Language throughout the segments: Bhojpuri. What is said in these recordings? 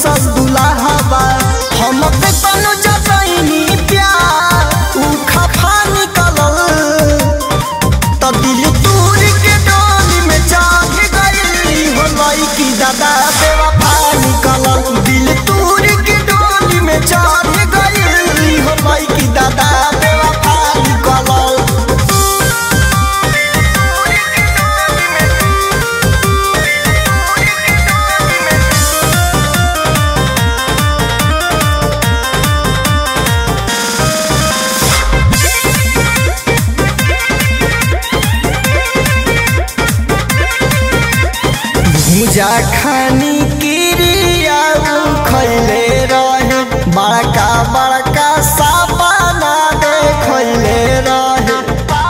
कैसन दुलाहबा हम पे तनु जतईनी प्यार ऊ खफा निकलल त दिल तूर के डोली में जाग गई हो लईकी दादा बेवफा निकलल दिल तूर के डोली में जाग गई हो लईकी दादा बेवफा निकलल भूजा खानी किरिया खैले रहे बड़का बड़का सापाना देखैले रहे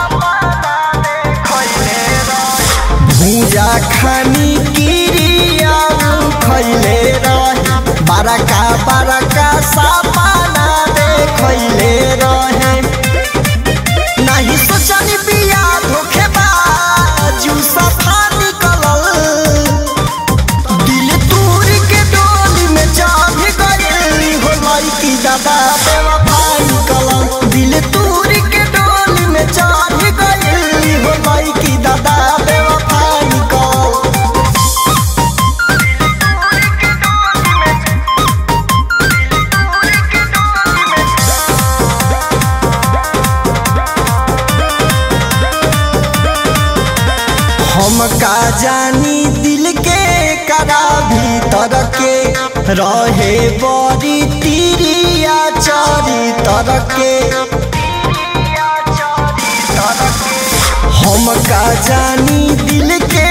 भूजा खानी किरिया खैले रहे बड़का बड़का सापाना देखैले रहे नहीं सोचनी बिया धोखेबाज ऊ सफा निकलल दिल तूर के डोली में जाग गई हो लईकी दादा बेवफा निकलल दिल तूर के डोली में जाग गई हो लईकी दादा बेवफा निकलल हम का जानी दिल के करा भीतर के रहे बड़ी तिरिया चरी तर के हम का जानी दिल के